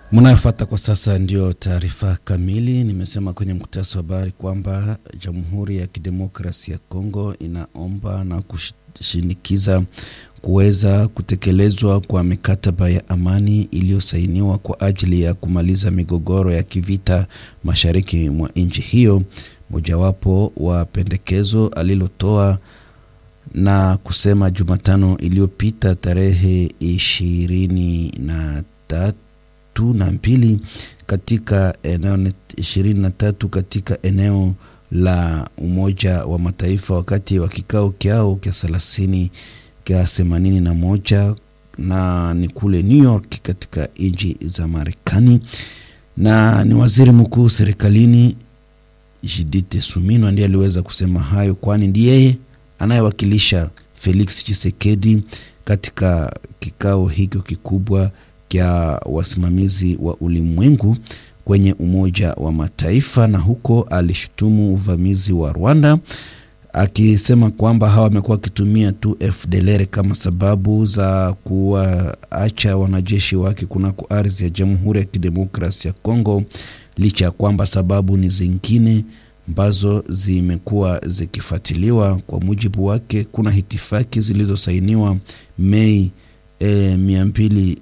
Mnayofuata kwa sasa ndio taarifa kamili. Nimesema kwenye mkutasi wa habari kwamba Jamhuri ya Kidemokrasia ya Kongo inaomba na kushinikiza kuweza kutekelezwa kwa mikataba ya amani iliyosainiwa kwa ajili ya kumaliza migogoro ya kivita mashariki mwa nchi hiyo. Mojawapo wa pendekezo alilotoa na kusema Jumatano iliyopita tarehe ishirini na tatu na mbili katika eneo ishirini na tatu katika eneo la Umoja wa Mataifa wakati wa kikao kyao kya thelathini kya themanini na moja na ni kule New York katika nchi za Marekani, na ni waziri mkuu serikalini Judith Suminwa ndiye aliweza kusema hayo, kwani ndiye yeye anayewakilisha Felix Tshisekedi katika kikao hicho kikubwa kya wasimamizi wa ulimwengu kwenye Umoja wa Mataifa, na huko alishutumu uvamizi wa Rwanda akisema kwamba hawa wamekuwa wakitumia tu FDLR kama sababu za kuwaacha wanajeshi wake kunako ardhi ya Jamhuri ya Kidemokrasia ya Kongo, licha ya kwamba sababu ni zingine ambazo zimekuwa zikifuatiliwa. Kwa mujibu wake, kuna hitifaki zilizosainiwa Mei e, mia mbili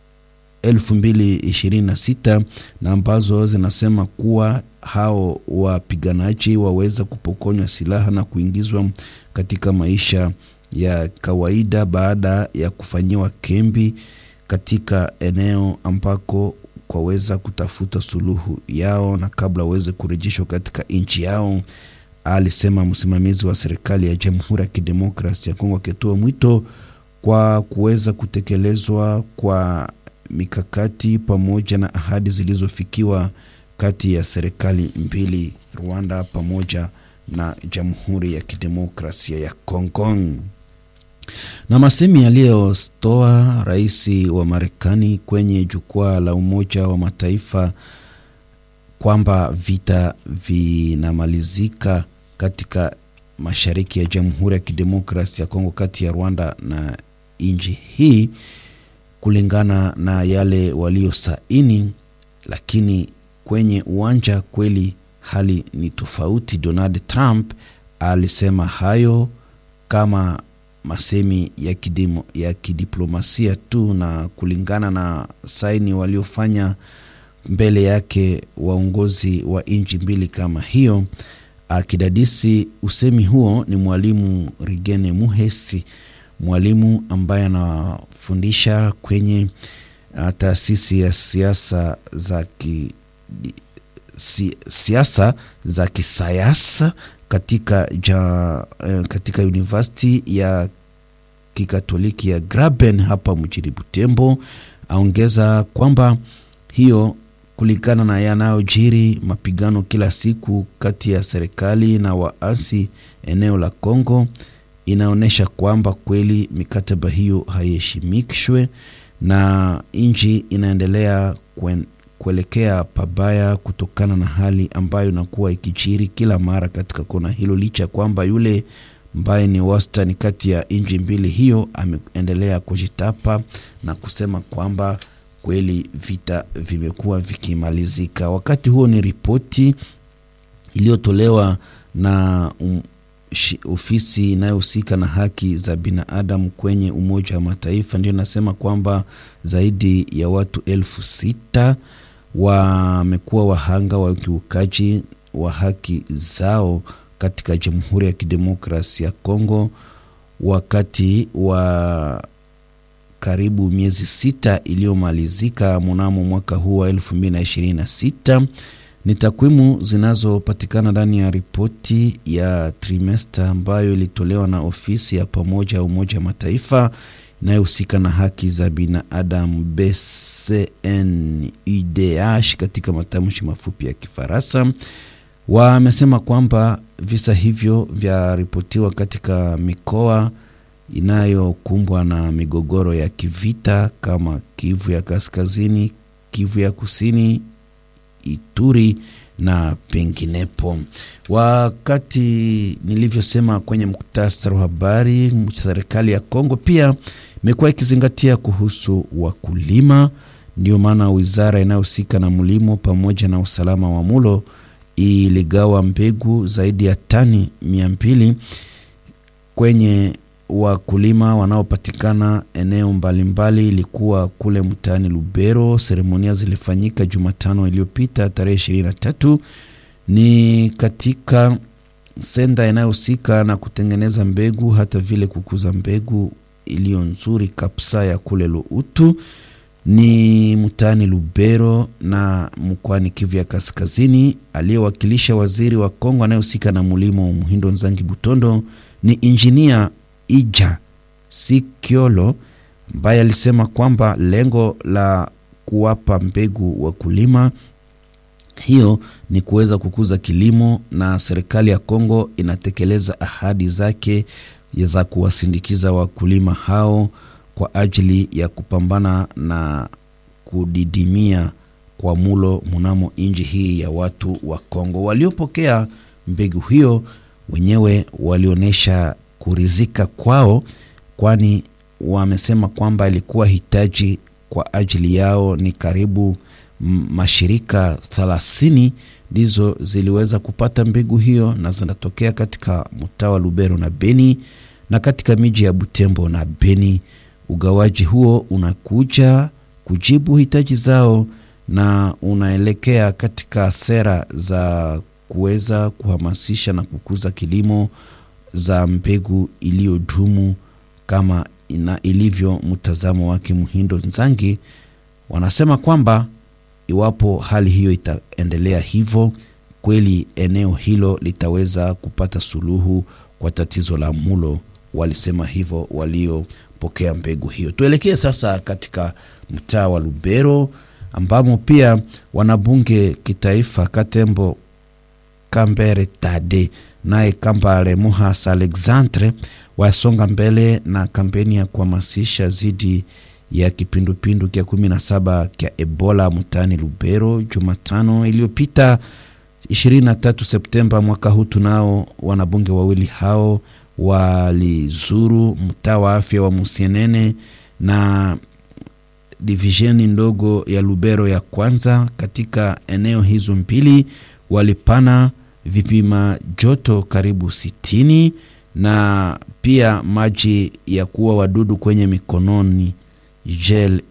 elfu mbili ishirini na sita na ambazo zinasema kuwa hao wapiganaji waweza kupokonywa silaha na kuingizwa katika maisha ya kawaida baada ya kufanyiwa kembi katika eneo ambako kwaweza kutafuta suluhu yao na kabla waweze kurejeshwa katika nchi yao, alisema msimamizi wa serikali ya Jamhuri ya Kidemokrasia ya Kongo, akitoa mwito kwa kuweza kutekelezwa kwa mikakati pamoja na ahadi zilizofikiwa kati ya serikali mbili Rwanda pamoja na Jamhuri ya Kidemokrasia ya Kongo. Na masemi aliyotoa rais wa Marekani kwenye jukwaa la Umoja wa Mataifa kwamba vita vinamalizika katika mashariki ya Jamhuri ya Kidemokrasia ya Kongo kati ya Rwanda na nchi hii kulingana na yale waliosaini, lakini kwenye uwanja kweli hali ni tofauti. Donald Trump alisema hayo kama masemi ya, kidimo, ya kidiplomasia tu na kulingana na saini waliofanya mbele yake waongozi wa nchi mbili kama hiyo, akidadisi usemi huo ni mwalimu Rigene Muhesi mwalimu ambaye anafundisha kwenye uh, taasisi ya siasa za ki, si, siasa za kisayasa katika, ja, uh, katika university ya kikatoliki ya Graben hapa mjini Butembo. Aongeza kwamba hiyo kulingana na yanayojiri mapigano kila siku kati ya serikali na waasi eneo la Kongo inaonyesha kwamba kweli mikataba hiyo haiheshimishwe na nchi inaendelea kwen, kuelekea pabaya kutokana na hali ambayo inakuwa ikijiri kila mara katika kona hilo, licha ya kwamba yule ambaye ni wastani kati ya nchi mbili hiyo ameendelea kujitapa na kusema kwamba kweli vita vimekuwa vikimalizika. Wakati huo ni ripoti iliyotolewa na um, ofisi inayohusika na haki za binadamu kwenye Umoja wa Mataifa ndio inasema kwamba zaidi ya watu elfu sita wamekuwa wahanga wa ukiukaji wa haki zao katika Jamhuri ya Kidemokrasia ya Kongo wakati wa karibu miezi sita iliyomalizika mnamo mwaka huu wa elfu mbili na ishirini na sita ni takwimu zinazopatikana ndani ya ripoti ya trimesta ambayo ilitolewa na ofisi ya pamoja ya Umoja wa Mataifa inayohusika na haki za binadamu BCNUDH katika matamshi mafupi ya Kifaransa. Wamesema kwamba visa hivyo vyaripotiwa katika mikoa inayokumbwa na migogoro ya kivita kama Kivu ya Kaskazini, Kivu ya Kusini, Ituri na penginepo. Wakati nilivyosema kwenye muktasari wa habari, serikali ya Kongo pia imekuwa ikizingatia kuhusu wakulima Ndio maana wizara inayohusika na mlimo pamoja na usalama wa mulo iligawa mbegu zaidi ya tani mia mbili kwenye wakulima wanaopatikana eneo mbalimbali. Ilikuwa kule mtaani Lubero. Seremonia zilifanyika Jumatano iliyopita tarehe ishirini na tatu ni katika senda inayohusika na kutengeneza mbegu hata vile kukuza mbegu iliyo nzuri kabisa ya kule Luutu ni mtaani Lubero na mkoani Kivu ya Kaskazini. Aliyewakilisha waziri wa Kongo anayehusika na mulimo Muhindo Nzangi Butondo ni injinia Ija Sikiolo ambaye alisema kwamba lengo la kuwapa mbegu wakulima hiyo ni kuweza kukuza kilimo, na serikali ya Kongo inatekeleza ahadi zake za kuwasindikiza wakulima hao kwa ajili ya kupambana na kudidimia kwa mulo mnamo nchi hii ya watu wa Kongo. Waliopokea mbegu hiyo wenyewe walionyesha kurizika kwao, kwani wamesema kwamba ilikuwa hitaji kwa ajili yao. Ni karibu mashirika thelathini ndizo ziliweza kupata mbegu hiyo na zinatokea katika mtaa wa Lubero na Beni na katika miji ya Butembo na Beni. Ugawaji huo unakuja kujibu hitaji zao na unaelekea katika sera za kuweza kuhamasisha na kukuza kilimo za mbegu iliyodumu kama ina ilivyo mtazamo wake Muhindo Nzangi. Wanasema kwamba iwapo hali hiyo itaendelea hivyo, kweli eneo hilo litaweza kupata suluhu kwa tatizo la mulo. Walisema hivyo waliopokea mbegu hiyo. Tuelekee sasa katika mtaa wa Lubero ambamo pia wanabunge kitaifa Katembo Kambere Tade naye Kambale Muhas Alexandre wasonga mbele na kampeni ya kuhamasisha dhidi ya kipindupindu kya kumi na saba kya Ebola mtaani Lubero Jumatano iliyopita 23 Septemba mwaka huu. Tunao wanabunge wawili hao walizuru mtaa wa afya wa Musienene na divisheni ndogo ya Lubero ya kwanza. Katika eneo hizo mbili walipana vipima joto karibu sitini na pia maji ya kuua wadudu kwenye mikononi gel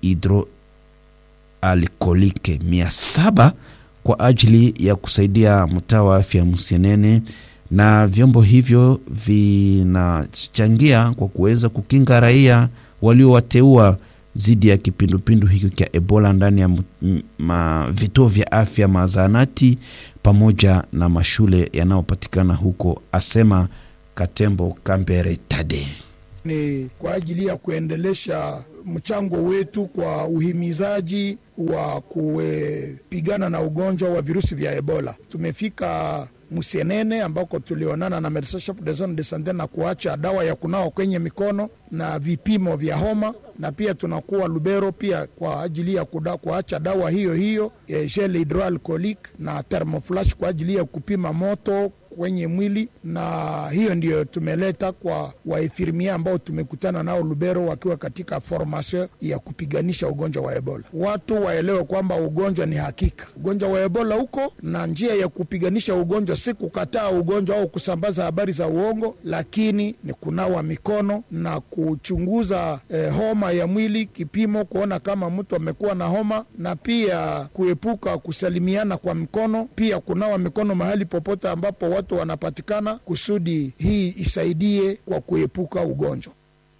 hidroalkolike mia saba kwa ajili ya kusaidia mtaa wa afya Musienene, na vyombo hivyo vinachangia kwa kuweza kukinga raia waliowateua dhidi ya kipindupindu hiki cha Ebola ndani ya vituo vya afya, mazaanati pamoja na mashule yanayopatikana huko, asema Katembo Kambere Tade. Ni kwa ajili ya kuendelesha mchango wetu kwa uhimizaji wa kupigana na ugonjwa wa virusi vya Ebola. Tumefika Musienene ambako tulionana na Medecins Chefs de Zone de Sante na kuacha dawa ya kunawa kwenye mikono na vipimo vya homa, na pia tunakuwa Lubero pia kwa ajili ya kuda, kuacha dawa hiyo hiyo gel hydroalcoolique na thermoflash kwa ajili ya kupima moto kwenye mwili, na hiyo ndio tumeleta kwa waefirmia ambao tumekutana nao Lubero wakiwa katika formation ya kupiganisha ugonjwa wa Ebola. Watu waelewe kwamba ugonjwa ni hakika, ugonjwa wa Ebola huko, na njia ya kupiganisha ugonjwa si kukataa ugonjwa au kusambaza habari za uongo, lakini ni kunawa mikono na kuchunguza eh, homa ya mwili, kipimo kuona kama mtu amekuwa na homa, na pia kuepuka kusalimiana kwa mikono, pia kunawa mikono mahali popote ambapo watu wanapatikana, kusudi hii isaidie kwa kuepuka ugonjwa.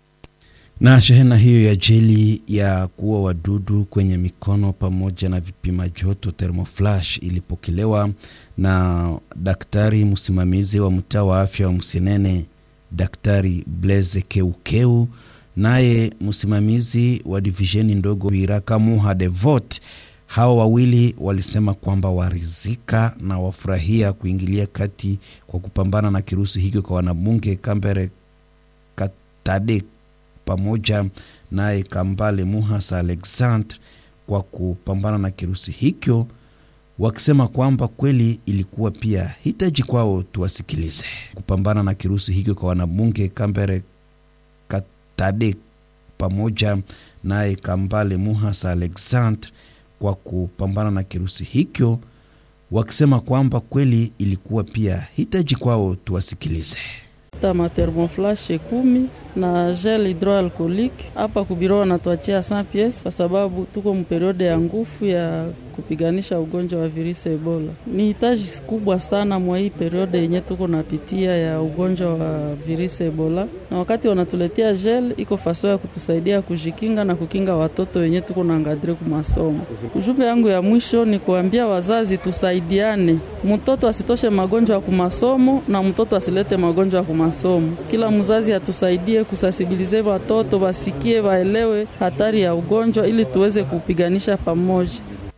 Na shehena hiyo ya jeli ya kuua wadudu kwenye mikono pamoja na vipima joto thermoflash ilipokelewa na daktari msimamizi wa mtaa wa afya wa Msinene, Daktari Blaise Keukeu, naye msimamizi wa divisheni ndogo Iraka Muha Devot. Hawa wawili walisema kwamba warizika na wafurahia kuingilia kati kwa kupambana na kirusi hicho kwa wanabunge Kambere Katade pamoja naye Kambale Muhasa Alexandre kwa kupambana na kirusi hicho, wakisema kwamba kweli ilikuwa pia hitaji kwao tuwasikilize. Kupambana na kirusi hicho kwa wanabunge Kambere Katade pamoja naye Kambale Muhasa Alexandre kwa kupambana na kirusi hicho, wakisema kwamba kweli ilikuwa pia hitaji kwao. Tuwasikilize. ta thermoflashe kumi na gel hydroalcoolique hapa kubiro wanatuachia 100 pièces kwa sababu tuko mperiode ya nguvu ya kupiganisha ugonjwa wa virusi Ebola. Ni hitaji kubwa sana mwa hii periode yenye tuko napitia ya ugonjwa wa virusi Ebola, na wakati wanatuletea gel iko faso ya kutusaidia kujikinga na kukinga watoto wenye tuko na ngadire ku masomo. Ujumbe yangu ya mwisho ni kuambia wazazi tusaidiane, mtoto asitoshe magonjwa ya kumasomo na mtoto asilete magonjwa ya kumasomo. Kila mzazi atusaidie kusasibilize watoto wasikie, waelewe hatari ya ugonjwa ili tuweze kupiganisha pamoja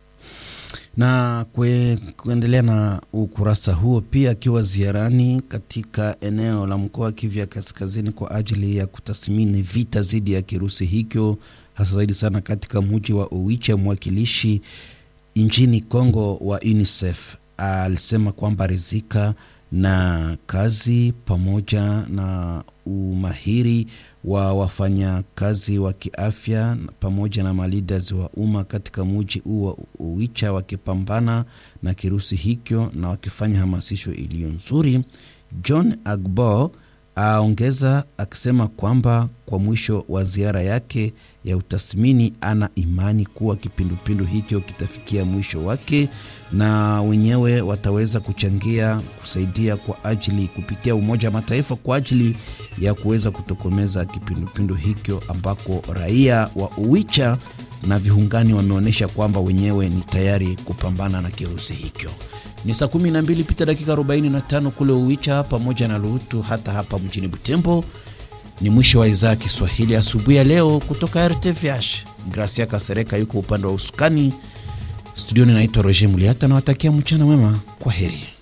na kwe, kuendelea na ukurasa huo pia akiwa ziarani katika eneo la mkoa wa Kivu ya Kaskazini kwa ajili ya kutathmini vita dhidi ya kirusi hicho, hasa zaidi sana katika mji wa Oicha. Mwakilishi nchini Kongo wa UNICEF alisema kwamba rizika na kazi pamoja na umahiri wa wafanyakazi wa kiafya pamoja na malidas wa umma katika muji huu wa Uwicha wakipambana na kirusi hicho na wakifanya hamasisho iliyo nzuri. John Agbo aongeza akisema kwamba kwa mwisho wa ziara yake ya utathmini, ana imani kuwa kipindupindu hicho kitafikia mwisho wake na wenyewe wataweza kuchangia kusaidia kwa ajili kupitia Umoja wa Mataifa kwa ajili ya kuweza kutokomeza kipindupindu hicho, ambako raia wa Uwicha na viungani wameonyesha kwamba wenyewe ni tayari kupambana na kirusi hicho. Ni saa 12 pita dakika 45 kule Uwicha pamoja na Luhutu, hata hapa mjini Butembo. Ni mwisho wa idhaa ya Kiswahili asubuhi ya leo kutoka RTVH. Gracia Kasereka yuko upande wa usukani studioni. Naitwa Roger Muliata, nawatakia mchana mwema. Kwa heri.